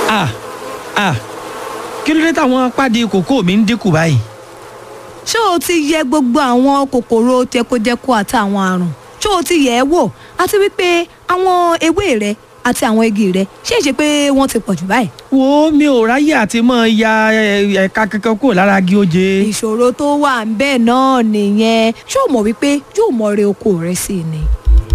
ah ah kí ló dé táwọn pàdé kòkó mi ń dínkù báyìí. ṣé o ti yẹ gbogbo àwọn kòkòrò jẹkojẹko àtàwọn àrùn ṣé o ti yẹ ẹ́ wò àti wípé àwọn ewé rẹ àti àwọn igi rẹ ṣé ìṣe pé wọ́n ti pọ̀ jù báyìí. wo mi ò ráyè àti mọ ya ẹ- ẹ̀ka kankan kúrò lára igi oje. ìṣòro tó wà ń bẹ́ẹ̀ náà nìyẹn ṣé o mọ̀ wípé yóò mọ re oko rẹ sí i ni.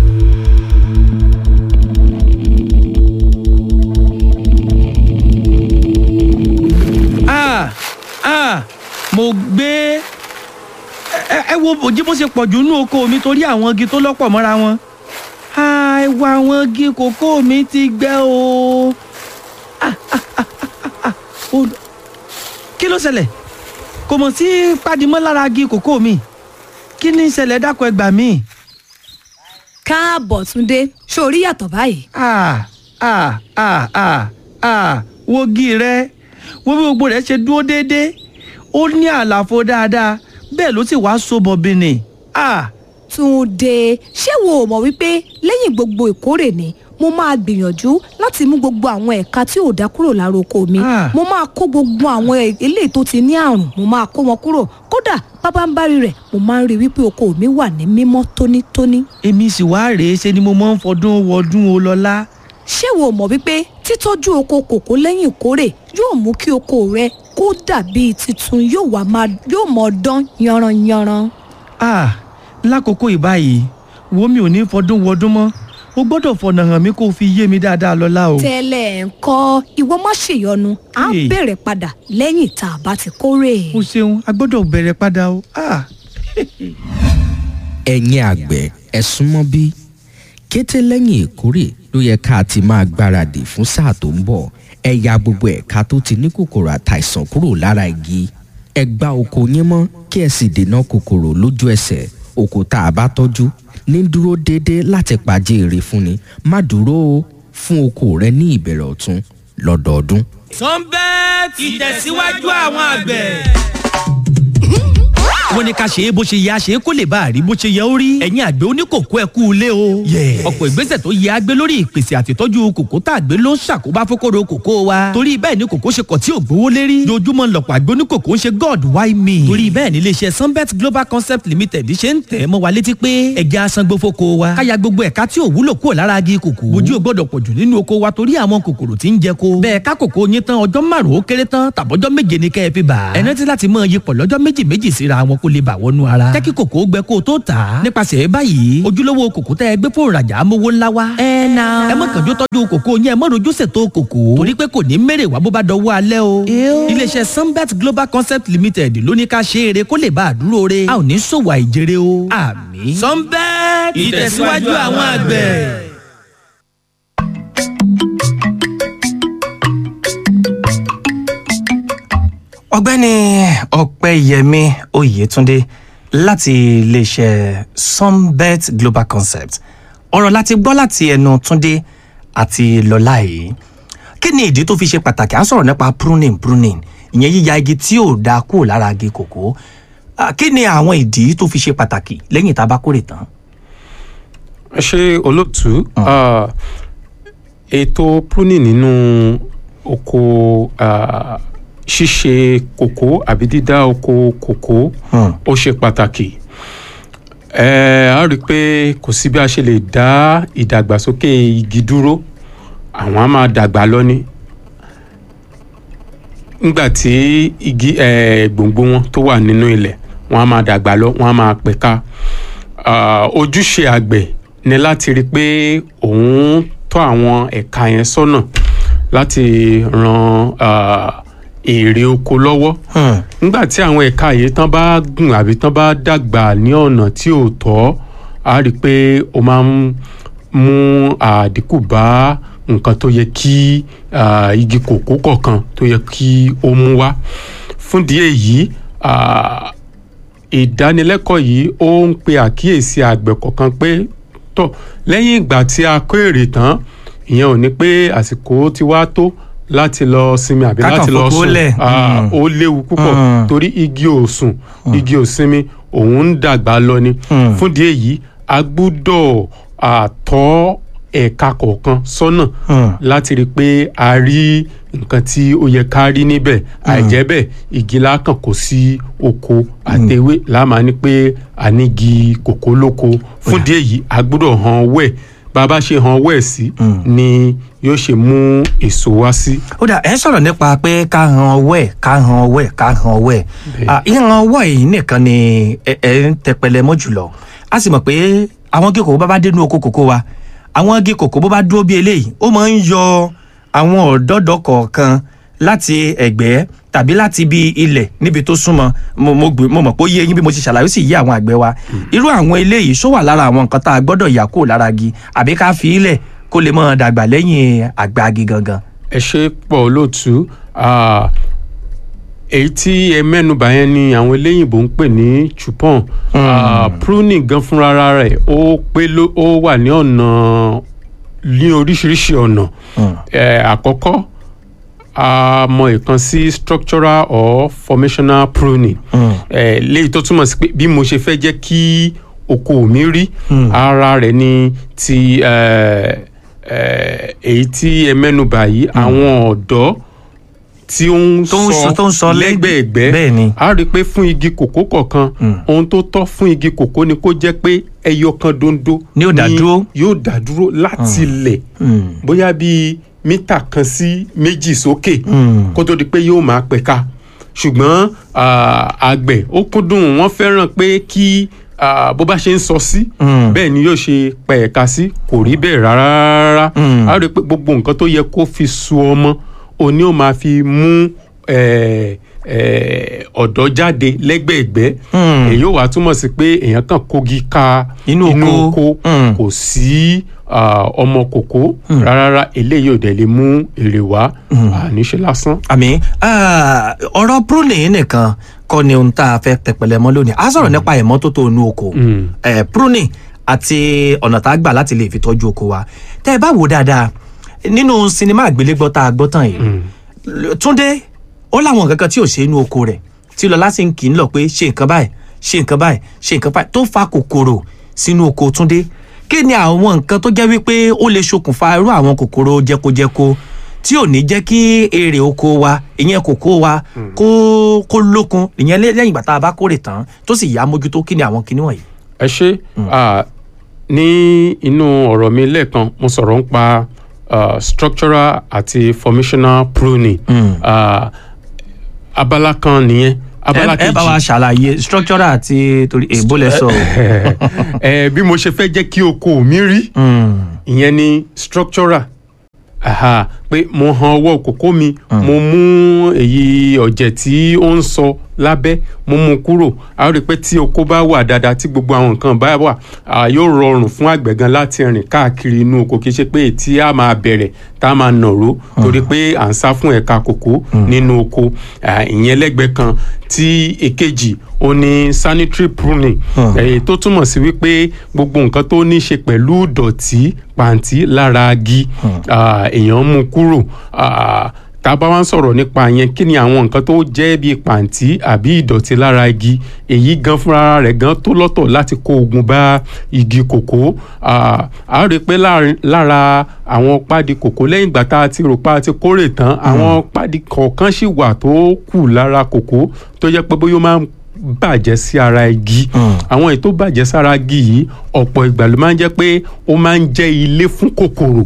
ah ah mo gbé ẹ ẹ wo òjì bó ṣe pọ̀ jù nínú oko mi torí àwọn igi tó lọ́pọ̀ mọ́ra wọn. ah ẹ wo àwọn igi kòkó mi ti gbẹ o. ah ah ah ah ah o kí ló ṣẹlẹ̀ kò mọ̀ sí pàdímọ́ lára igi kòkó mi kí ni ìṣẹ̀lẹ̀ dákọ̀ ẹgbà mi. káàbọ̀ túndé ṣé o rí yàtọ̀ báyìí. ah ah ah ah ah wo igi rẹ wo bí gbogbo rẹ ṣe dúró déédéé ó ní àlàfo dáadáa bẹ́ẹ̀ ló sì wá so bọ̀bìnì ah túndé ṣé wo ò mọ̀ wípé lẹ́yìn gbogbo ìkórè ni mo máa gbìyànjú láti mú gbogbo àwọn ẹ̀ka tí ò dá kúrò lára oko mi Ah. mo máa kó gbogbo àwọn e- eléyìí tó ti ní àrùn mo máa kó wọn kúrò kódà pábánbárì rẹ̀ mo máa ń rí wípé oko mi wà ní mímọ́ tónítóní. èmi sì wá rèé ṣe ni mo máa ń fọdún wọdún o lọ́lá ṣé wo mọ̀ wípé títọ́jú oko kòkó lẹ́yìn ìkórè yóò mú kí oko rẹ kó dàbí titun yóò wá máa yóò mọ̀ dán yanranyanran. ah lákòókò ìbáyìí wo mi ò ní fọdún wọdún mọ́ o gbọ́dọ̀ fọ̀nà hàn mí kó o fi yé mi dáadáa lọ́lá o. tẹ́lẹ̀ ń kọ́ ìwọ má ṣèyọnu á Hey. bẹ̀rẹ̀ padà lẹ́yìn tá a bá ti kórè. o ṣeun a gbọ́dọ̀ bẹ̀rẹ̀ padà o. ah ẹ̀yin àgbẹ̀ ẹ súnmọ́ bí kété lẹ́yìn ìkórè ló yẹ ká ti máa gbáradì fún sáà tó ń bọ̀ ẹ ya gbogbo ẹ̀ka tó ti ní kòkòrò àtàìsàn kúrò lára igi ẹ gbá oko yín mọ́ kí ẹ sì dènà kòkòrò lójú ẹsẹ̀ oko tá a bá tọ́jú ní dúró déédéé láti pàjẹ́ èrè fúnni má dúró o fún oko rẹ ní ìbẹ̀rẹ̀ ọ̀tún lọ́dọọdún. sunbet ìtẹ̀síwájú àwọn àgbẹ̀. wọ́n ní ká ṣe é bó ṣe yẹ a ṣe é kó lè bá a rí bó ṣe yẹ ó rí. ẹ̀yin àgbẹ̀ oníkòkó ẹ kú ilé o. ọ̀pọ̀ ìgbésẹ̀ tó yẹ agbé lórí ìpèsè àtìtọ́jú kòkó tá a gbé ló ń ṣàkóbá fókòrò kòkó wa. torí bẹ́ẹ̀ ni kòkó ṣe kọ̀ tí ò gbówó lérí. dojúmọ́ lọ̀pọ̀ àgbẹ̀ oníkòkó ń ṣe god why me. torí bẹ́ẹ̀ ni iléeṣẹ́ sunbet global concept limited ṣe ń tẹ̀ mọ́ wa létí pé ẹ̀jẹ̀ asangbó fóko wa. káya gbogbo ẹ̀ka tí ò wúlò kúrò lára agi kòkó. ojú ò gbọ́dọ̀ pọ̀jù nínú oko wa torí àwọn kòkòrò tí ń jẹ ko. bẹ́ẹ̀ ká kòkó yín tán ọjọ́ márùn-ún ó kéré tán tàbọ́jọ́ méje ni kẹ́ ẹ fi bà á. ẹ rántí láti máa yí pọ̀ lọ́jọ́ méjì méjì síra wọn kó lè bà wọnú ara. jẹ́ kí kòkó gbẹ kó o tó tà á. nípasẹ̀ báyìí ojúlówó kòkó tẹ́ ẹ gbé fún ìrajà amówó ńlá wa. ẹ na. ẹ má kànjú tọ́jú kòkó yín ẹ má rojú ṣètò kòkó. torí pé kò ní mèrè wá bó bá dọwọ́ alẹ́ o. iléeṣẹ́ sunbet global concept limited ló ní ká ṣe é re kó lè bá a dúró re. a ò ní ṣòwò àìjèrè o. àmín. sunbet ìtẹ̀síwájú àwọn àgbẹ̀. ọ̀gbẹ́ni ọpẹ́yẹmí oyètúndé láti iléeṣẹ́ sunbet global concept ọ̀rọ̀ láti gbọ́ láti ẹnu túndé àti lọ́lá yìí kí ni ìdí tó fi ṣe pàtàkì à ń sọ̀rọ̀ nípa pruning pruning ìyẹn yíya igi tí ò dáa kúrò lára igi kòkó Ah, kí ni àwọn ìdí tó fi ṣe pàtàkì lẹ́yìn tá a bá kórè tán. ẹ ṣe olóòtú Ah, ètò pruning nínú oko ah, ṣíṣe kòkó àbí dídá oko kòkó Hmm. ó ṣe pàtàkì ẹ á rí i pé kò sí bí a ṣe lè dá ìdàgbàsókè igi dúró àwọn á máa dàgbà lọ ní nígbà tí igi eh, gbòǹgbò wọn tó wà nínú ilẹ̀ wọn á máa dàgbà lọ wọn á máa pẹ̀ka Ah, ojúṣe àgbẹ̀ ni láti rí i pé òun tọ́ àwọn ẹ̀ka yẹn sọ́nà láti ran ah, èrè oko lọ́wọ́ Hmm. nígbà tí àwọn ẹ̀ka yìí tán bá gùn àbí tán bá dàgbà ní ọ̀nà tí ò tọ́ a rí i pé ó máa ń mú àdínkù bá nǹkan tó yẹ kí ah, igi kòkó kọ̀ọ̀kan tó yẹ kí ó mú wá fúndìí èyí ah, ìdánilẹ́kọ̀ọ́ yìí ó ń pe àkíyèsí àgbẹ̀ kọ̀ọ̀kan pé tọ̀ lẹ́yìn ìgbà tí a kó èrè tán ìyẹn ò ní pé àsìkò ti wá tó láti lọ sinmi àbí Ká kàn láti lọ fokó sùn lẹ̀. Ah, Mm. ó léwu púpọ̀ Mm. torí igi ò sùn igi ò sinmi òun ń dàgbà lọ ni Mm. fúndìí èyí a gbúdọ̀ àtọ́ ẹ̀ka kọ̀ọ̀kan sọ́nà Hmm. láti rí i pé a rí nǹkan tí ó yẹ ká rí níbẹ̀ àìjẹ́ bẹ́ẹ̀ igi lákàn kò sí oko àtẹwé láàmà ní pé a nígi kòkó lóko fún díẹ̀ yìí a gbọ́dọ̀ hàn wẹ̀ bá a bá ṣe hàn wẹ̀ sí ni yóò ṣe mú èso wá sí. ó dà ẹ sọ̀rọ̀ nípa pé ká han ọwọ́ ẹ̀ ká han ọwọ́ ẹ̀ ká han ọwọ́ ẹ̀ Ah, ìhan ọwọ́ yìí nìkan ni ẹ ẹ ń tẹpẹlẹ mọ́ jùlọ a sì mọ̀ pé àwọn igi kòkó bá bá dénú oko kòkó wa àwọn igi kòkó bó bá dúró bí eléyìí ó máa ń yọ àwọn ọ̀dọ́dọ̀ kọ̀ọ̀kan láti ẹ̀gbẹ́ tàbí láti ibi ilẹ̀ níbi tó súnmọ́ mo mo gbé- mo mọ̀ pé ó yé yín bí mo ti ṣàlàyé ó sì yé àwọn àgbẹ̀ wa irú àwọn eléyìí ṣó wà lára àwọn nǹkan tá a gbọ́dọ̀ yà kúrò lára igi àbí ká fi ilẹ̀ kó lè máa dàgbà lẹ́yìn àgbà igi gangan. ẹ ṣe pọ̀ olóòtú Ah, èyí tí ẹ mẹ́nubà yẹn ni àwọn eléyìnbó ń pè ní chupon Ah, pruning gan fúnra rẹ̀ ó pé ló ó wà ní ọ̀nà ní oríṣiríṣi ọ̀nà Eh, àkọ́kọ́ a mọ ìkan sí structural or formational pruning Eh, léyìí tó túmọ̀ sí pé bí mo ṣe fẹ́ jẹ́ kí oko mi rí ara rẹ̀ ni ti eh, eh, èyí tí ẹ mẹ́nubà yìí àwọn ọ̀dọ́ tí ó ń Tó ń sọ- tó ń sọ lẹ́- lẹ́gbẹ̀ẹ́gbẹ́ bẹ́ẹ̀ ni. a rí i pé fún igi kòkó kọ̀ọ̀kan ohun tó tọ́ fún igi kòkó ni kó jẹ́ pé ẹyọ kan dondo Ni yóò dá dúró. yóò dá dúró láti ilẹ̀ bóyá bíi mítà kan sí méjì sókè kó tó di pé yóò máa pẹ̀ka ṣùgbọ́n ah, àgbẹ̀ ó kúndùn wọ́n fẹ́ràn pé kí ah, bó bá ṣe ń sọ sí bẹ́ẹ̀ ni yóò ṣe pẹ̀ka sí kò rí bẹ́ẹ̀ rárá rárá a rí i pé gbogbo nǹkan tó yẹ kó fi su ọmọ òní ò máa fi mú eh, eh, ọ̀dọ́ jáde lẹ́gbẹ̀ẹ́gbẹ́ èyí ò wá túmọ̀ sí pé èèyàn kàn kógi ka Inú oko. oko Mm. kò sí ah, ọmọ kòkó rárá eléyìí ò dẹ̀ lè mú èrè wá àníṣe lásán. àmì ah, ọ̀rọ̀ pruning nìkan kọ́ ni ohun tá a fẹ́ tẹpẹlẹ mọ́ lónìí a sọ̀rọ̀ nípa ìmọ́tótó inú oko Mm. Eh, pruning àti ọ̀nà tá a gbà láti lè fi tọ́jú oko wa tẹ́ ẹ bá wò dáadáa nínú sinimá àgbélégbọ́ tá a gbọ́ tán yìí túndé ó láwọn nǹkan kan tí ò ṣe inú oko rẹ̀ tí lọ́lá sì ń kì í lọ pé ṣe nǹkan báyìí ṣe nǹkan báyìí ṣe nǹkan báyìí tó fa kòkòrò sínú oko túndé kí ni àwọn nǹkan tó jẹ́ wípé ó lè ṣokùnfà irú àwọn kòkòrò jẹkojẹko tí ò ní jẹ́ kí èrè oko wa ìyẹn kòkó wa kó kó lókun ìyẹn lé- lẹ́yìn ìgbà tá a bá kórè tán tó sì yá mójútó kí ni àwọn kinní wọ̀nyí. ẹ ṣe ah, ní inú ọ̀rọ̀ mi lẹ́ẹ̀kan mo sọ̀rọ̀ ń pa ah, structural àti formational pruning Ah, abala kan nìyẹn abala ẹ kejì ẹ bá wa ṣàlàyé structural àti torí èbó lẹ sọ. ẹ bí mo ṣe fẹ́ jẹ́ kí oko mi rí ìyẹn ni structural aha pé mo han ọwọ́ kòkó mi mo mú èyí ọ̀jẹ̀ tí ó ń sọ lábẹ́ mo mú kúrò a rí i pé tí oko bá wà dáadáa tí gbogbo àwọn nǹkan bá wà à, yóò rọrùn fún àgbẹ̀ gan láti rìn káàkiri inú oko kì í ṣe pé tí a máa bẹ̀rẹ̀ tá a máa nàró torí pé à ń sá fún ẹ̀ka kòkó nínú oko à, ìyẹn lẹ́gbẹ̀ẹ́ kan tí èkejì ó ní sanitary pruning èyí tó túmọ̀ sí wípé gbogbo nǹkan tó ní í ṣe pẹ̀lú ìdọ̀tí pàǹtí lára agi à, èèyàn mú kúrò à, tá a bá wá ń sọ̀rọ̀ nípa yẹn kí ni àwọn nǹkan tó jẹ́ bíi pàǹtí àbí ìdọ̀tí lára igi èyí gan fúnra rẹ̀ gan tó lọ́tọ̀ láti kó ogun bá igi kòkó Ah, a rí i pé láàrin- lára àwọn pádi kòkó lẹ́yìn ìgbà tá a ti rò pa ti kórè tán àwọn pádi kọ̀ọ̀kan sì wà tó kù lára kòkó tó jẹ́ pé bóyá ó máa ń bàjẹ́ sí ara igi àwọn èyí tó bàjẹ́ sára igi yìí ọ̀pọ̀ ìgbà ló máa ń jẹ́ pé ó máa ń jẹ́ ilé fún kòkòrò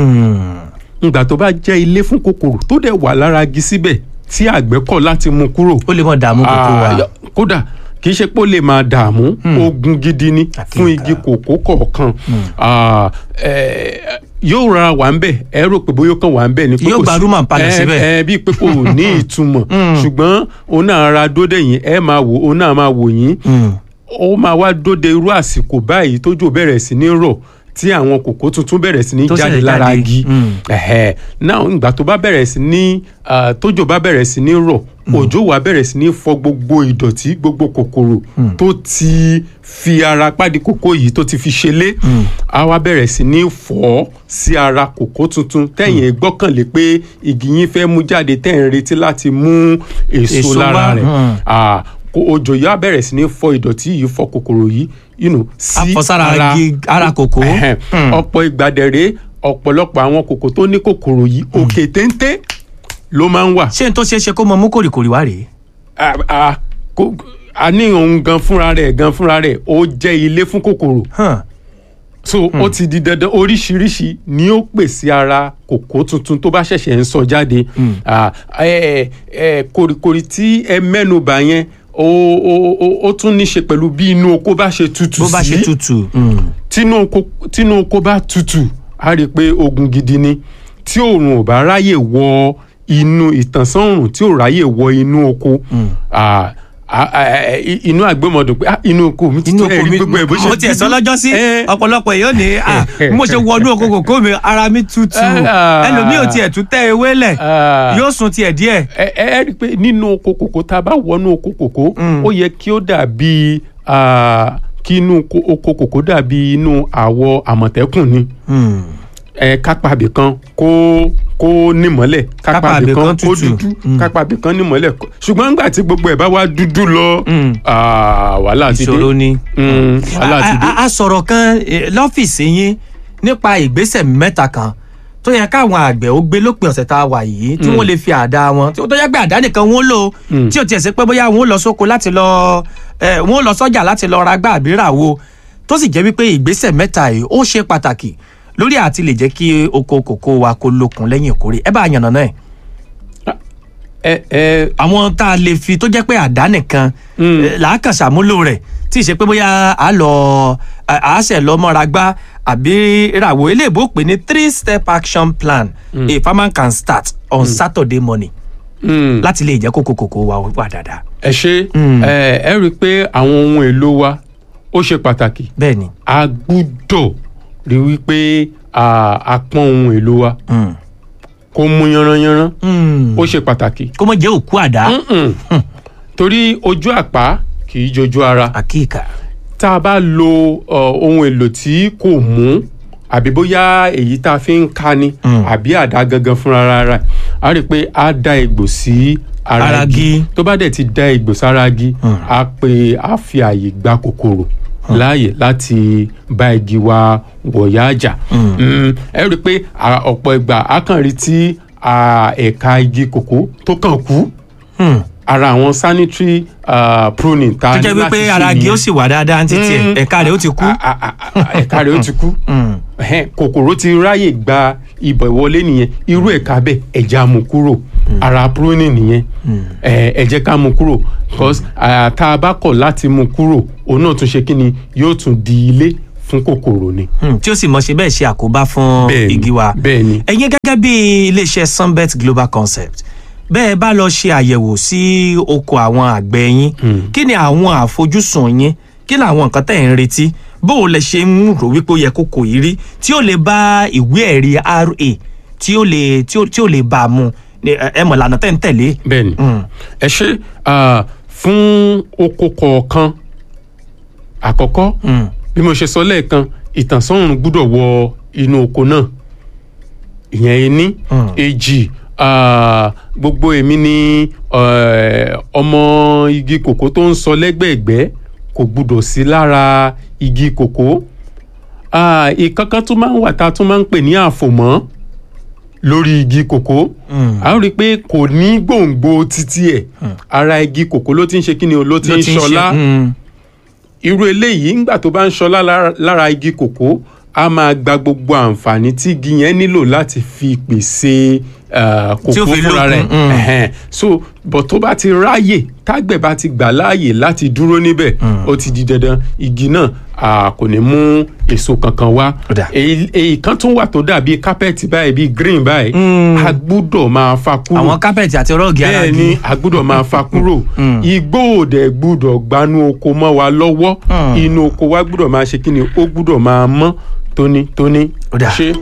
ìgbà tó bá jẹ́ ilé fún kòkòrò tó dẹ̀ wà lára igi síbẹ̀ tí àgbẹ̀ kọ̀ láti mú kúrò ó lè mọ dààmú kókó wa. Ah, kódà kì í ṣe pé ó lè máa dààmú ogun gidi ni fún igi kòkó kọ̀ọ̀kan Ah, eh, yóò rárá wà ń bẹ̀ ẹ rò pé bóyá ó kàn wà ń bẹ̀ ni pé Yóò kò gba sí- rúmà palẹ̀ ẹ- síbẹ̀. ẹ bíi pé kò ní ìtumọ̀ ṣùgbọ́n òun náà ra dóde yín ẹ máa wò òun náà máa wò yín ó máa wá dóde irú àsìkò báyìí tójò bẹ̀rẹ̀ sí ní rọ̀ tí àwọn kòkó tuntun bẹ̀rẹ̀ sí ní Tó jáde ṣẹ̀ṣẹ̀ lára jáde. igi Mm. ẹ̀hẹ̀ náà ìgbà tó bá bẹ̀rẹ̀ sí ní ah, tójò bá bẹ̀rẹ̀ sí ní rọ̀ òjò wá bẹ̀rẹ̀ sí ní fọ gbogbo ìdọ̀tí gbogbo kòkòrò tó ti fi ara pàdé kòkó yìí tó ti fi ṣẹlẹ̀ á wá bẹ̀rẹ̀ sí ní fọ́ sí ara kòkó tuntun tẹ̀yìn gbọ́kànlé pé igi yín fẹ́ mú jáde tẹ̀ ń retí láti mú èso Èso lára wá, rẹ̀ mm. Ah, kó òjò yìí á bẹ̀rẹ̀ sí ní fọ ìdọ̀tí yìí fọ kòkòrò yìí you know, sí Á fọ sára igi- ara kòkó. Ẹhẹn. Hmm. ọ̀pọ̀ ìgbàdẹ̀rẹ̀ ọ̀pọ̀lọpọ̀ àwọn kòkò tó ní kòkòrò yìí òkè téńté ló máa ń wà ṣé n tó ṣeé ṣe kó mọ mú kòrìkòrì wá rèé. a a kò a ní òun gan fúnra rẹ̀ gan fúnra rẹ̀ ó jẹ́ ilé fún kòkòrò Hàn. so ó ti di dandan oríṣiríṣi ni ó pèsè ara kòkó tuntun tó bá ṣẹ̀ṣẹ̀ ń sọ jáde Ah, ẹ ẹ kòrìkòrì tí ẹ mẹ́nubà yẹn ó ó ó- ó tún ní ṣe pẹ̀lú bí inú oko bá ṣe tutù bó bá ṣe sí tutù. mm. tínú oko tínú oko bá tutù a rí i pé ogun gidi ni tí òòrùn ò bá ráyè wọ inú ìtànsán òòrùn tí ò ráyè wọ inú oko ah, ah, ah, eh, inú àgbẹ̀mọdún pé ah, inú oko mi ti inú tó oko ẹ̀rí mi gbogbo ẹ̀ bó ṣe mo tiẹ̀ sọ dúdú. lọ́jọ́ sí Eh, ọ̀pọ̀lọpọ̀ èèyàn ní à bí mo ṣe wọnú oko kòkó mi ara mi tutù Ah. ẹlòmíì ò tiẹ̀ tún tẹ́ ewé lẹ̀ Ah. yóò sun tiẹ̀ díẹ̀. ẹ ẹ ẹ rí i pé nínú oko kòkó tá a bá wọnú oko kòkó Mm. ó yẹ kí ó dàbí ah, kí inú ko- oko kòkó dàbí inú àwọ̀ àmọ̀tẹ́kùn ni Mm. ẹ kápá kan kó kó nímọ́lẹ̀ Kápá kápá ibì kan kan kó tútù. dúdú Mm. kápá ibì kan nímọ́lẹ̀ kó- ṣùgbọ́n nígbà tí gbogbo ẹ̀ bá wá dúdú lọ Mm. ah, wàhálà ti dé ìṣòro ni. Mm, wàhálà ti dé a a- a sọ̀rọ̀ kan eh, lọ́fíìsì yín nípa ìgbésẹ̀ mẹ́ta kan tó yẹ káwọn àgbẹ̀ ó gbé lópin ọ̀sẹ̀ tá a wà yìí tí wọ́n lè fi àdá wọn tí ó tó yẹ pé àdá nìkan wọ́n lò Mm. tí ò tiẹ̀ sí pé bóyá wọ́n ó lọ sóko láti lọ eh, wọ́n ó lọ sọ́jà láti lọ ra gbá àbí rà wo tó sì jẹ́ wípé ìgbésẹ̀ mẹ́ta yìí ó ṣe pàtàkì lórí àti lè jẹ́ kí oko kòkó wa kó lókun lẹ́yìn ìkórè ẹ bá a yànnà náà ẹ ẹ àwọn tá a lè fi tó jẹ́ pé àdá nìkan Mm. eh, làákàn ṣàmúlò rẹ̀ tí ì ṣe pé bóyá a lọ a a ṣẹ̀ lọ mọ́ra gbá àbí ìràwọ̀ eléèbó pè ní three step action plan a farmer can start on Saturday morning mm. láti lè jẹ́ kókó kòkó wa wà dáadáa. ẹ ṣe Mm. ẹ ẹ rí i pé àwọn ohun èlò wa ó ṣe pàtàkì bẹ́ẹ̀ ni a gbúdọ̀ rí wípé ah, a pọ́n ohun èlò wa Mm. kó mú yanranyanran Mm. ó ṣe pàtàkì kó mọ̀ jẹ́ òkú àdá Mm-mm. torí ojú àpá kì í jojú ara àkíkà. tá a bá lo uh, ohun èlò tí kò mú àbí bóyá èyí tá a fi ń ká ni Mm. àbí àdá gangan fúnra rárá a rí i pé a dá egbò sí ara Ara igi igi. tó bá dẹ̀ ti dá egbò sára igi Mm. a pé a fi àyè gba kòkòrò láàyè láti bá igi wa wọ̀yá àjà Mm. Mm, ẹ rí i pé à, ọ̀pọ̀ ìgbà a kàn rí tí à, ẹ̀ka igi kòkó tó kàn kú Mm. ara àwọn sanitary uh, pruning tá a tó ní jẹ́ láti wípé ṣe ara igi nìyẹn ó sì wà dáadáa ní títí ẹ̀ Mm. ẹ̀ka rẹ̀ ó ti kú. a- a- a- a- ẹ̀ka rẹ̀ ó ti kú Mm. Ẹhẹ́n, kòkòrò ti ráyè gba ibọ̀ ìwọlé nìyẹn irú ẹ̀ka bẹ́ẹ̀ ẹ̀já mú kúrò ara pruning nìyẹn ẹ ẹ jẹ́ ká mú kúrò because ah, tá a bá kọ̀ láti mú kúrò òun náà tún ṣe kí ni yóò tún di ilé fún kòkòrò ni. Mm. tí ó sì mọ̀ ṣe bẹ́ẹ̀ ṣe àkóbá fún Bẹ́ẹ̀ni, igi wa. bẹ́ẹ̀ni. ẹ̀yin gẹ́gẹ́ bí iléeṣẹ́ sunbet global concept bẹ́ẹ̀ bá lọ ṣe àyẹ̀wò sí oko àwọn àgbẹ̀ yín kí ni àwọn àfojúsùn yín kí ni àwọn nǹkan tẹ̀ ń retí bó o lè ṣe ń rò wípé ó yẹ kókò yìí rí tí ó lè bá ìwé ẹ̀rí ra tí ó lè tí ó tí ó lè bá a mú Ní, ẹ ẹ mọ̀ lànà tẹ̀ ń tẹ̀lé. bẹ́ẹ̀ni Mm. ẹ ṣe ah, fún oko kọ̀ọ̀kan àkọ́kọ́ Mm. bí mo ṣe sọ lẹ́ẹ̀kan ìtànsán òòrùn gbúdọ̀ wọ inú oko náà ìyẹn ení Mm. èjì ah, gbogbo èmi ni eh, ọmọ igi kòkó tó ń sọ lẹ́gbẹ̀ẹ́gbẹ́ kò gbúdọ̀ sí lára igi kòkó Ah, ìkankan tó máa ń wà tá a tún máa ń pè ní àfòmọ́ lórí igi kòkó Mm. a ó rí i pé kò ní gbòǹgbò títí ẹ̀ ara igi kòkó ló ti ń ṣe kí ni o ló ti Ló ń ti ń ṣe- ṣọlá Mm. irú eléyìí ńgbà tó bá ń ṣọlá lára- lára igi kòkó a máa gba gbogbo àǹfààní tí igi yẹn nílò láti fi pèsè uh, Tí ó kòkó fi fúnra lókun, rẹ̀ mm. Ẹ̀hẹ́n. so but tó bá ti ráàyè tágbẹ̀ bá ti gbà láàyè láti dúró níbẹ̀ ó ti di dandan igi náà ah, kò ní mú èso kankan wá Ó dà. èyí èyí kan tún wà tó dàbí kápẹ́ẹ̀tì báyìí bíi green báyìí a gbúdọ̀ máa fa kúrò àwọn kápẹ́ẹ̀tì àti rọ́ọ̀gì ara bẹ́ẹ̀ igi. ni a gbúdọ̀ máa fa kúrò Mm. igbó òdẹ gbúdọ̀ gbanú oko mọ́ wa lọ́wọ́ Mm. inú oko wa gbúdọ̀ máa ṣe kíni ó gbúdọ̀ máa mọ́ tónítóní. Ó dà. ṣe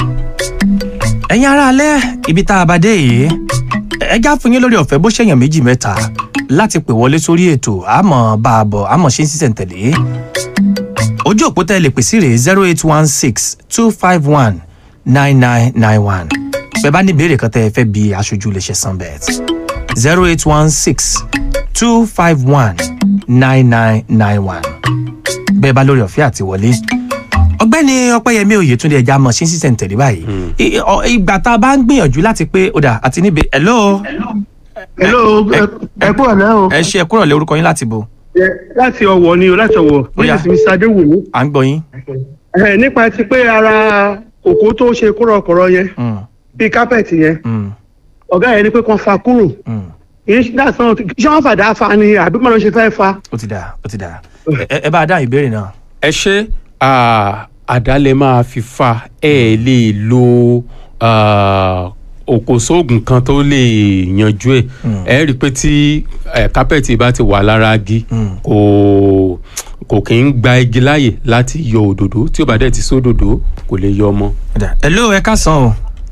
ẹ̀yin ará alẹ́ ibi tá a bá dé yìí ẹja fún yín lórí ọ̀fẹ́ bó ṣèyàn méjì mẹ́ta láti pè wọlé sórí ètò àmọ́ bá a bọ̀ àmọ́ ṣe ń sísẹ̀ntẹ̀lé ojú òpó tẹ́ ẹ lè pè sí rèé zero eight one six two five one nine nine nine one bẹ́ẹ̀ bá ní ìbéèrè kan tẹ́ ẹ fẹ́ bi aṣojú iléeṣẹ́ sunbet zero eight one six two five one nine nine nine one bẹ́ẹ̀ bá lórí ọ̀fẹ́ àti wọlé ọgbẹ́ni ọpẹ́yẹmí oyètúndé ẹja mọ̀ ṣíṣí sẹ̀ǹtẹ̀lé báyìí I- ọ- ìgbà tá a bá ń gbìyànjú láti pé ó dà àti níbi hello hello ẹ kúrò náà o ẹ ṣe ẹ kúrò lé orúkọ yín láti bo Ẹ, láti ọwọ ni o láti ọwọ Bóyá. nígbà tí mr adéwùmí à ń gbọ́ yín. ẹ nípa ti pé ara òkú tó ṣe kúrọ̀kọ̀rọ̀ yẹn Mm, bíi kápẹ́ẹ̀tì yẹn mm, ọ̀gá yẹn ni pé kàn fa kúrò mm. kìí ṣe dáa sàn ṣé wọ́n fàdá fa ni àbí mọ̀ ló ṣe fẹ́ fa. ó ti dà ó ti dà ẹ ẹ bá a dá ìbéèrè náà. ẹ ṣe ah, àdálẹ̀ máa fi fa ẹ lè lo ah, òkòsóògùn kan tó lè yanjú ẹ ẹ rí i pé tí eh, kápẹ́ẹ̀tì bá ti wà lára igi kò kò kí ń gba igi láàyè láti yọ òdòdó tí ó bá dẹ̀ ti sódòdó kò lè yọ ọmọ. Ó dà. hello ẹ káàsán o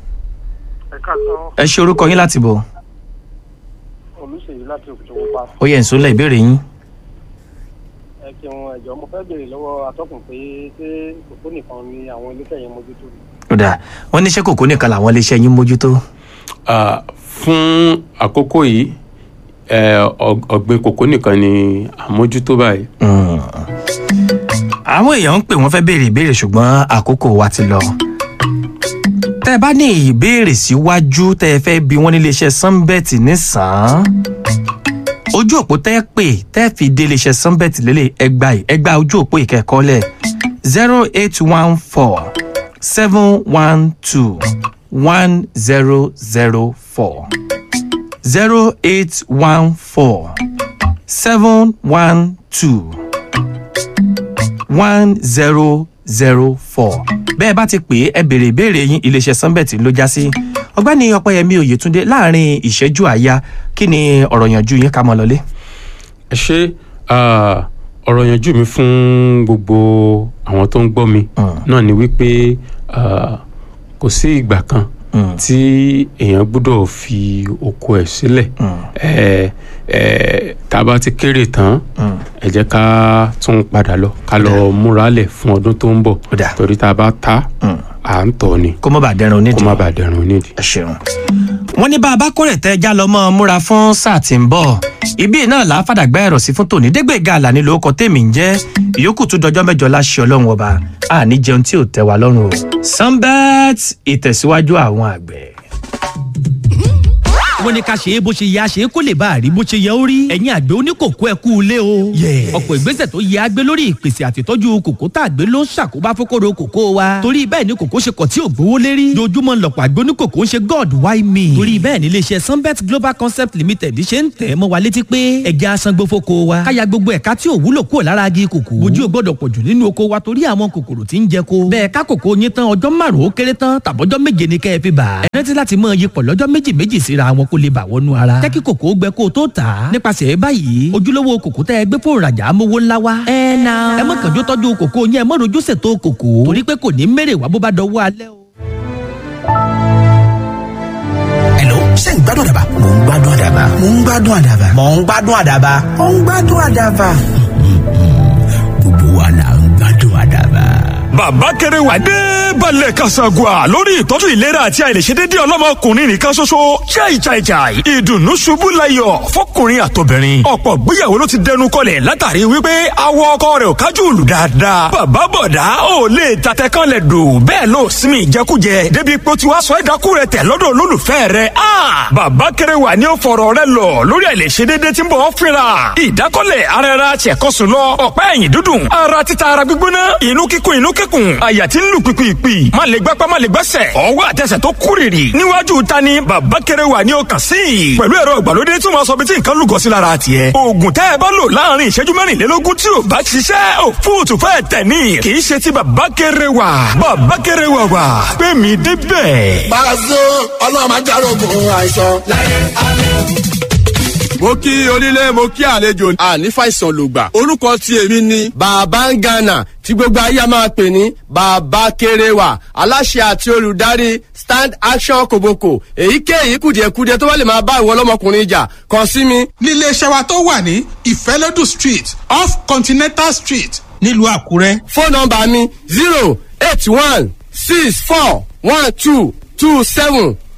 ẹ ṣe orúkọ yín láti bo olùṣèyí láti òkùtòkù pa ó yẹ ìsúnlẹ̀ ìbéèrè yín. ẹ ṣeun ẹjọ mo fẹ́ béèrè lọ́wọ́ atọ́kùn pé ṣé kòkó nìkan ni àwọn iléeṣẹ́ yẹn mójútó ni. ó dà wọ́n ní iṣẹ́ kòkó nìkan làwọn iléeṣẹ́ yín mójútó. Ah, fún àkókò yìí eh, ọg- ọ̀gbìn kòkó nìkan ni àmójútó báyìí. Mm. àwọn èèyàn ń pè wọ́n fẹ́ béèrè ìbéèrè ṣùgbọ́n àkókò wa ti lọ. tẹ́ ẹ bá ní ìbéèrè síwájú tẹ́ ẹ fẹ́ bí wọ́n ní iléeṣẹ́ sunbet nísàn-án ojú òpó tẹ́ ẹ pè tẹ́ ẹ fi dé iléeṣẹ́ sunbet lélẹ̀ ẹgbà yìí ẹgbà ojú òpó ìkẹ́kọ̀ọ́lẹ̀ zero eight one four seven one two one zero zero four zero eight one four seven one two one zero zero four bẹ́ẹ̀ bá ti pè é ẹ béèrè ìbéèrè yín iléeṣẹ́ sunbet ló já sí ọgbẹ́ni ọpẹ́yẹmí oyètúndé láàrin ìṣẹ́jú àáyá kí ni ọ̀rọ̀ yànjú yín ká mọ́ lọlé. ẹ ṣe ah, ọ̀rọ̀ yanjú mi fún gbogbo àwọn tó ń gbọ́ mi náà ni wípé ah, kò sí ìgbà kan tí èèyàn gbọ́dọ̀ fi oko ẹ̀ sílẹ̀ ẹ ẹ tá a bá ti kéré tán ẹ jẹ́ ká tún padà lọ ká lọ múralẹ̀ fún ọdún tó ń bọ̀ Ó dà. torí tá a bá ta à ń tọ̀ ni kó má bàa dẹrùn kó onídìí. má bàa dẹrùn onídìí. ẹ ṣeun. wọ́n ní bá a bá kórè tẹ́ já lọ mọ́ ọ múra fún sáà tí ń bọ̀ ibi náà là á fàdàgbà ẹ̀rọ sí fún tòní dégbèga àlàní lórúkọ tèmi ń jẹ́ ìyókù tún dọjọ́ mẹ́jọ láṣẹ ọlọ́run ọba àní jẹun tí ò tẹ́ wa lọ́rùn o. sunbet ìtẹ̀síwájú àwọn àgbẹ̀. wọ́n ní ká ṣe é bó ṣe yẹ a ṣe é kó lè bá a rí bó ṣe yẹ ó rí. ẹ̀yin àgbẹ̀ oníkòkó ẹ kú ilé o. ọ̀pọ̀ ìgbésẹ̀ tó yẹ a gbé lórí ìpèsè àtìtọ́jú kòkó tá a gbé ló ń ṣàkóbá fókòrò kòkó wa. torí bẹ́ẹ̀ ni kòkó ṣe kọ̀ tí ò gbówó lérí. dojúmọ́ lọ̀pọ̀ àgbẹ̀ oníkòkó ń ṣe god why me. torí bẹ́ẹ̀ ni iléeṣẹ́ sunbet global concept limited ṣe ń tẹ̀ mọ́ wa létí pé ẹja asangbó fóko wa. káya gbogbo ẹ̀ka tí ò wúlò kúrò lára agi kòkó. ojú ò gbọ́dọ̀ pọ̀jù nínú oko wa torí àwọn kòkòrò tí ń jẹ ko. bẹ́ẹ̀ ká kòkó yín tán ọjọ́ márùn-ún ó kéré tán tàbọ́jọ́ méje ni kẹ́ ẹ fi bà. ẹ rántí láti mọ iyipọ̀ lọ́jọ́ méjì méjì síra wọn kó lè bà wọnú ara. jẹ́ kí kòkó gbẹ kó o tó tà á. nípasẹ̀ báyìí ojúlówó kòkó tẹ́ ẹ gbé fún ìrajà amówó ńlá wa. ẹ na ẹ mọ̀ kànjú tọ́jú kòkó yẹn ẹ mọ̀ rojú ṣètò kòkó. torí pé kò ní mèrè wá bó bá dọwọ́ alẹ́ o. Hello, ṣé ń gbádùn àdàbà? Mò ń gbádùn àdàbà. Mò ń gbádùn àdàbà. Mò ń gbádùn àdàbà. Mò ń gbádùn àdàbà. Gbogbo wa là ń gbádùn àdàbà. bàbá kéré wà dé balẹ̀ kasagua lórí ìtọ́jú ìlera àti àìlèṣedédé ọlọ́mọkùnrin nìkan ṣoṣo chai chai chai ìdùnnú ṣubú layọ̀ fọkùnrin àtobìnrin ọ̀pọ̀ gbéyàwó ló ti dẹnu kọlẹ̀ látàrí wípé awọ ọkọ rẹ̀ ò kájú òlù dáadáa bàbá bọ̀dá ò lè tatẹ kan lẹ̀ dò bẹ́ẹ̀ ló sinmi ìjẹkújẹ débi pé ó ti wá sọ ẹ̀dákú rẹ̀ tẹ̀ lọ́dọ̀ olólùfẹ́ rẹ̀ a bàbá kéré wà ní ó fọ̀rọ̀ rẹ̀ lọ lórí àìlèṣedédé tí ń bọ̀ ọ́ fínra ìdákọ́lẹ̀ ara ẹra tiẹ̀kọ́sùn lọ ọ̀pá ẹ̀yìn dúdùn ara títa ara gbígbóná inú kíkún inú kíkún àyà tí ń lù pìpìpì má lè gbápá má lè gbẹ́sẹ̀ ọwọ́ àtẹsẹ̀ tó kúrìrì níwájú ta ni bàbá kéré wà ní ọkàn sí i pẹ̀lú ẹ̀rọ ìgbàlódé tí wọ́n sọ bí tí nǹkan lùgọ́ sí lára tiẹ̀ oògùn tẹ́ ẹ bá lò láàrin ìṣẹ́jú mẹ́rìnlélógún tí ò bá ṣiṣẹ́ ò fóòtù fẹ́ tẹ̀ ní kì í ṣe ti bàbá kéré wà bàbá kéré wà wà pé mi débẹ̀. Pàṣẹ ọlọ́run máa járógun àìsàn láyé alẹ́. mo kí onílé mo kí àlejò àní fàìsàn lògbà orúkọ tí èmi ni bàbá ń gànà tí gbogbo ayé a máa pè ní bàbá kéréwà aláṣẹ àti olùdarí stand action koboko èyíkéyìí kùdìẹ̀kudiẹ tó bá lè máa bá ìwọ ọlọ́mọkùnrin jà kàn sí mi. nílé iṣẹ́ wa tó wà ní ìfẹ́lódù street off continental street nílùú àkúrẹ́. fóònù nọmba mi zero eight one six four one two two seven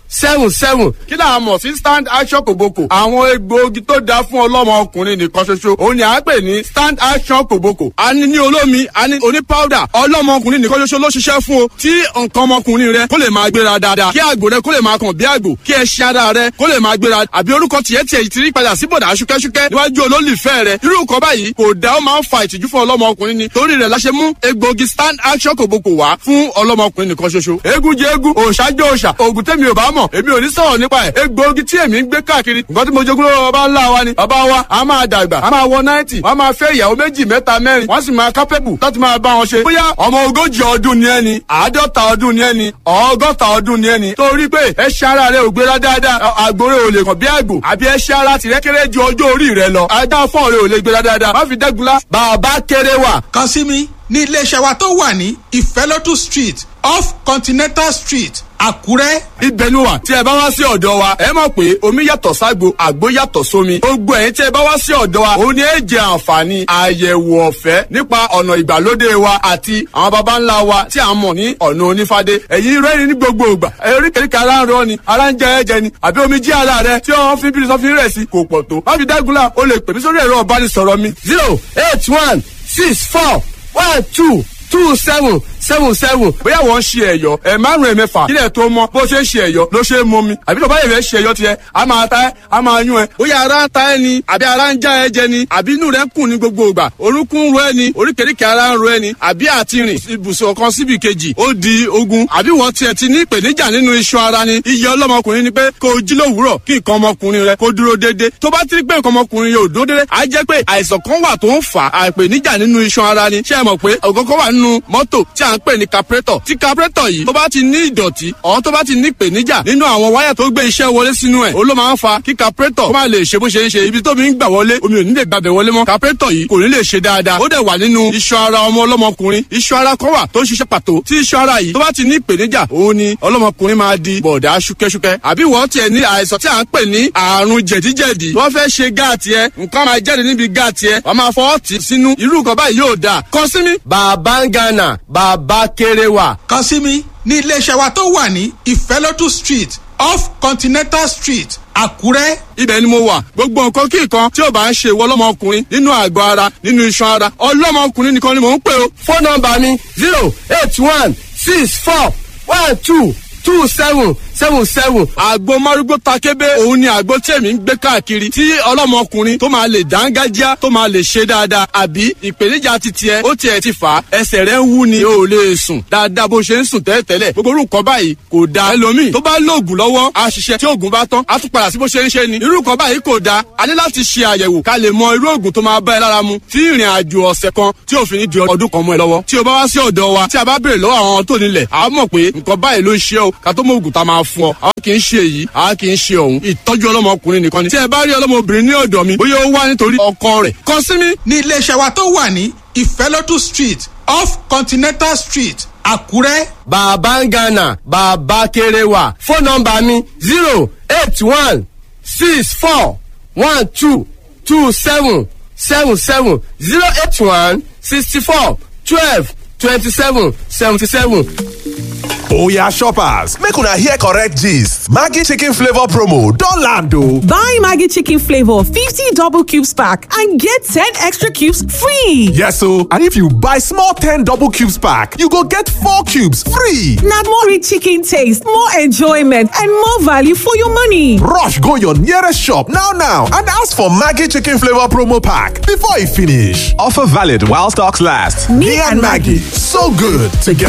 seven seven kí là á mọ̀ sí stand action kòbókò àwọn egbòogi tó dáa fún ọlọ́mọ ọkùnrin nìkan ṣoṣo òun ni à ń pè ní stand action kòbókò a ní ní olómi a ní oní powder ọlọ́mọ ọkùnrin nìkan ṣoṣo ló ṣiṣẹ́ fún o tí nǹkan ọmọkùnrin rẹ kó lè máa gbéra dáadáa kí àgbò rẹ kó lè máa kàn bí àgbò kí ẹṣin ara rẹ kó lè máa gbéra àbí orúkọ tiẹ̀ tiẹ̀ ti rí padà sí bọ̀dà ṣúkẹ́ṣúkẹ́ níwájú olólùfẹ́ rẹ irú nǹkan báyìí kò dá ó máa ń fa ìtìjú fún ọlọ́mọ ọkùnrin ni torí rẹ̀ la ṣe mú egbòogi stand action kòbókò wá fún ọlọ́mọ ọkùnrin nìkan ṣoṣo eégún jẹ eégún òòṣà jẹ òòṣà òògùn tẹ́mi ò bá mọ̀ èmi ò ní sọ̀rọ̀ nípa ẹ̀ egbòogi tí èmi ń gbé káàkiri nǹkan tí mo jogún lọ́wọ́ bàbá ńlá wa ni bàbá wa a máa dàgbà a máa wọ náìtì wọ́n máa fẹ́ ìyàwó méjì mẹ́ta mẹ́rin wọ́n sì máa kápẹ́bù láti máa bá wọn ṣe bóyá ọmọ ogójì ọdún ni ẹni àádọ́ta ọdún ni ẹni ọgọ́ta ọdún ni ẹni torí pé ẹṣin ara rẹ ò gbéra dáadáa àgbòrè ò lè kàn bí àgbò àbí ẹṣin ara tìrẹ kéré ju ọjọ́ orí rẹ lọ ajá fọ́ọ̀ rẹ ò lè gbéra dáadáa má fi dẹ́gunlá bàbá kéré wà. kàn sí mi ní iléeṣẹ́ wa tó wà ní ìfẹ́lódù street off continental street àkúrẹ́. ibẹ̀ ni wà tí ẹ bá wá sí ọ̀dọ̀ wa ẹ mọ̀ pé omi yàtọ̀ ságbo àgbo yàtọ̀ sómi gbogbo ẹ̀yin tí ẹ bá wá sí ọ̀dọ̀ wa òun ni ẹ jẹ àǹfààní àyẹ̀wò ọ̀fẹ́ nípa ọ̀nà ìgbàlódé wa àti àwọn baba ńlá wa tí a mọ̀ ní ọ̀nà onífádé ẹ̀yin rẹ́rìn ní gbogbo ìgbà eríkèéríkèé ara ń rọ ni ara ń jẹ ẹ̀jẹ̀ ni àbí omi jí ara rẹ tí wọ́n fi bírí sọ́fin rẹ̀ sí kò pọ̀ tó má fi dágunlá o lè pè mí sórí ẹ̀rọ ọ̀bánisọ̀rọ̀ mi zero eight one six four one two two seven seven seven bóyá wọ́n ń ṣe ẹ̀yọ́ ẹ̀ márùn-ún ẹ̀mẹ́fà kílẹ̀ tó mọ́ bó ṣe ń ṣe ẹ̀yọ́ ló ṣe é mọ́ mi àbí tó bá yẹ̀ fẹ́ ṣe ẹ̀yọ́ tiẹ̀ a máa ta ẹ́ a máa yún ẹ bóyá ara ń ta ẹ ni àbí ara ń já ẹ jẹ ni àbí inú rẹ ń kùn ní gbogbo ìgbà orúnkún ń ro ẹ ni oríkèéríkèé ara ń ro ẹ ni àbí àti rìn ibùsùn kan síbi kejì ó di ogun àbí wọ́n tiẹ̀ ti ní ìpèníjà nínú iṣan ara ni iye ọlọ́mọkùnrin ni pé kó o jí lówùúrọ̀ kí nǹkan ọmọkùnrin rẹ kó dúró déédéé tó bá ti rí pé nǹkan ọmọkùnrin yóò dúró déédéé á jẹ́ pé àìsàn kan wà tó ń fà á ìpèníjà nínú iṣan ara ni ṣé ẹ mọ̀ pé ọ̀gọ́gọ́ wà nínú mọ́tò tí à ń pè ní carburetor tí carburetor yìí tó bá ti ní ìdọ̀tí ọ̀hún tó bá ti ní ìpèníjà nínú àwọn wáyà tó gbé iṣẹ́ wọlé sínú ẹ̀ ó ló máa ń fa kí carburetor kó má lè ṣe bó ṣe ń ṣe ibi tó mi ń gbà wọlé omi ò ní lè gbàbẹ̀ wọlé mọ́ carburetor yìí kò ní lè ṣe dáadáa ó dẹ̀ wà nínú iṣan ara ọmọ ọlọ́mọkùnrin iṣan ara kan wà tó ń ṣiṣẹ́ pàtó tí iṣan ara yìí tó bá ti ní ìpèníjà òun ni ọlọ́mọkùnrin máa di bọ̀dá ṣúkẹ́ṣúkẹ́ àbí wọ́n tiẹ̀ ní àìsàn tí à ń pè ní àrùn jẹ̀díjẹ̀dí wọ́n fẹ́ ṣe gáàtì ẹ nǹkan máa jáde níbi gáàtì ẹ wọ́n máa fọwọ́ tì sínú irú nǹkan báyìí yóò dáa kàn sí mi. bàbá ń gánà bàbá kéré wà. kàn sí mi ní iléeṣẹ́ wa tó wà ní ìfẹ́lódù street off continental street àkúrẹ́. ibẹ̀ ni mo wà gbogbo nǹkan kí nǹkan tí ò bá ń ṣe ìwọ ọlọ́mọkùnrin nínú àgọ́ ara nínú iṣan ara ọlọ́mọkùnrin nìkan ni mò ń pè o. fóònù nọmba mi zero eight one six four one two two seven seven seven àgbo márúgbó takébé òun ni àgbo tí èmi ń gbé káàkiri tí ọlọ́mọkùnrin tó máa lè dángájá tó máa lè ṣe dáadáa àbí ìpèníjà ti tiẹ̀ ó tiẹ̀ ti fà á ẹsẹ̀ rẹ̀ ń wú ni o ò lè sùn dáadáa bó ṣe ń sùn tẹ́lẹ̀tẹ́lẹ̀ gbogbo orú nǹkan báyìí kò da ẹlòmíì tó bá lóògùn lọ́wọ́ á ṣiṣẹ́ tí oògùn bá tán á tún padà sí bó ṣe ń ṣe ni irú nǹkan báyìí kò da a ní láti ṣe àyẹ̀wò ká lè mọ irú oògùn tó máa bá ẹ lára mu tí ìrìn àjò ọ̀sẹ̀ kan tí òfin ní di ọdún kan mọ́ ẹ lọ́wọ́ tí o bá wá sí ọ̀dọ̀ wa tí a bá béèrè lọ́wọ́ àwọn tó nílẹ̀ a mọ̀ pé nǹkan báyìí ló ń ṣe ọ́ ká tó mọ oògùn tá a máa fún ọ àwa kì í ṣe èyí àwa kì í ṣe ọ̀hún ìtọ́jú ọlọ́mọkùnrin nìkan ni tí ẹ bá rí ọlọ́mọbìnrin ní ọ̀dọ̀ mi bóyá ó wá nítorí ọkọ rẹ̀ kàn sí mi. ní iléeṣẹ́ wa tó wà ní ìfẹ́lódù street off continental street àkúrẹ́. bàbá ń gánà bàbá kéré wà fóònù nọmba mi zero eight one six four one two two seven seven seven zero eight one sixty four twelve twenty seven seventy seven. oya shoppers make una hear correct gist maggi chicken flavour promo don land o. Buy Maggie Chicken Flavor 50 double cubes pack and get 10 extra cubes free. yes o and if you buy small ten double cubes pack you go get four cubes free. Now more rich chicken taste, more enjoyment, and more value for your money. rush go your nearest shop now now and ask for maggi chicken flavour promo pack before e finish. offer valid while stocks last. me, and maggi so good together.